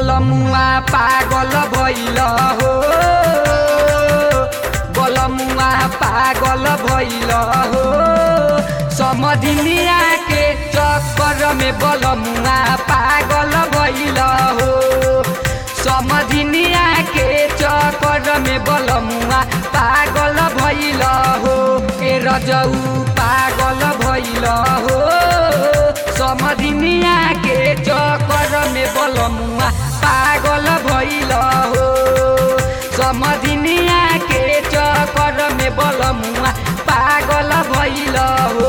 बलमुआ पागल भइल हो बलमुआ पागल भइल हो समधिनिया के चक्कर में बलमुआ पागल भइल हो समधिनिया के चक्कर में बलमुआ पागल भइल हो ए रजऊ पागल भइल हो समधिनिया के चक्कर में बलमुआ पागल भइल हो समधिनिया के चक्कर में बलमुआ पागल भइल हो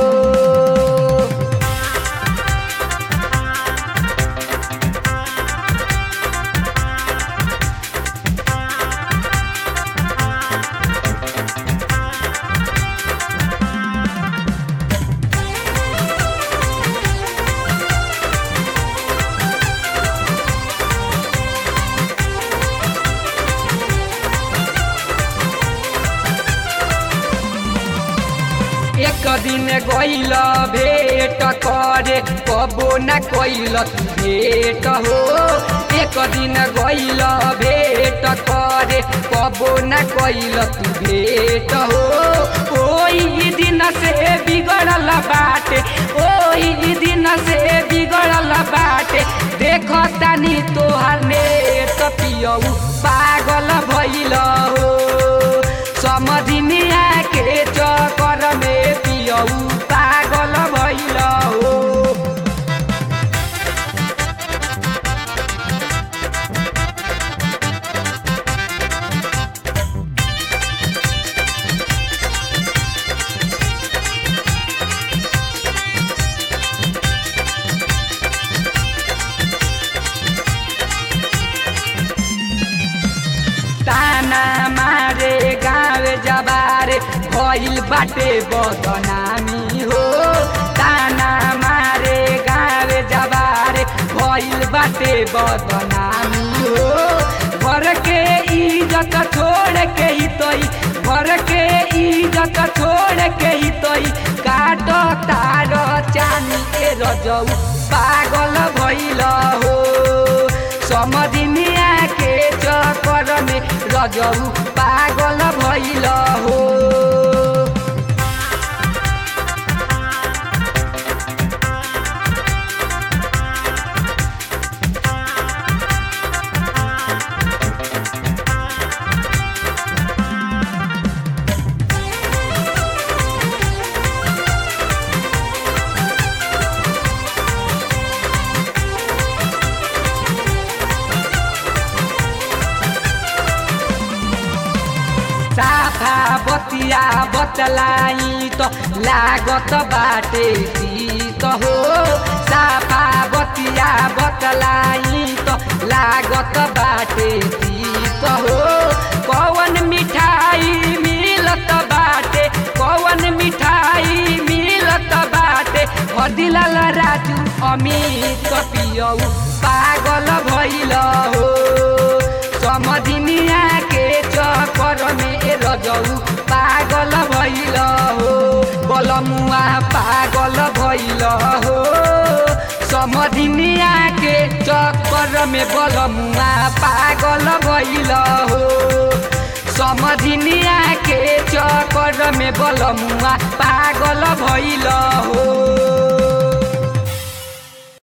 एक दिन गइल भेट करे कबो न कैल भेट हो एक दिन गइल भेट करे कबो न कैल भेट हो ओही दिन से बिगड़ल बाटे ओही दिन से बिगड़ल बाटे देख तानी तोहर नेत पियऊ पागल भइल हो समधिनिया के चक्कर में पियऊ पागल भइल हो ताना मारे गाँव जबारे भइल बाटे बदनामी हो ताना मारे गाँव जबारे भइल बाटे बदनामी हो घर के इज्जत छोड़ के ही तोई घर के इज्जत छोड़ के ही तोई काट तार चानी के रजऊ पागल भइल हो समधिनिया के चक्कर में रजऊ पागल भइल हो साफा बतिया बतलाई त लागत बाटे तीत हो साफा बतिया बतलाई त लागत बाटे तीत हो कौन मिठाई मिलत बाटे कौन मिठाई मिलत बाटे हदिलाल राजू अमित पियऊ पागल भइल हो समधिनिया के चक्कर में रजऊ पागल भइल हो बलमुआ पागल भइल हो समधिनिया के चक्कर में बलमुआ पागल भइल हो समधिनिया के चक्कर में बलमुआ पागल भइल हो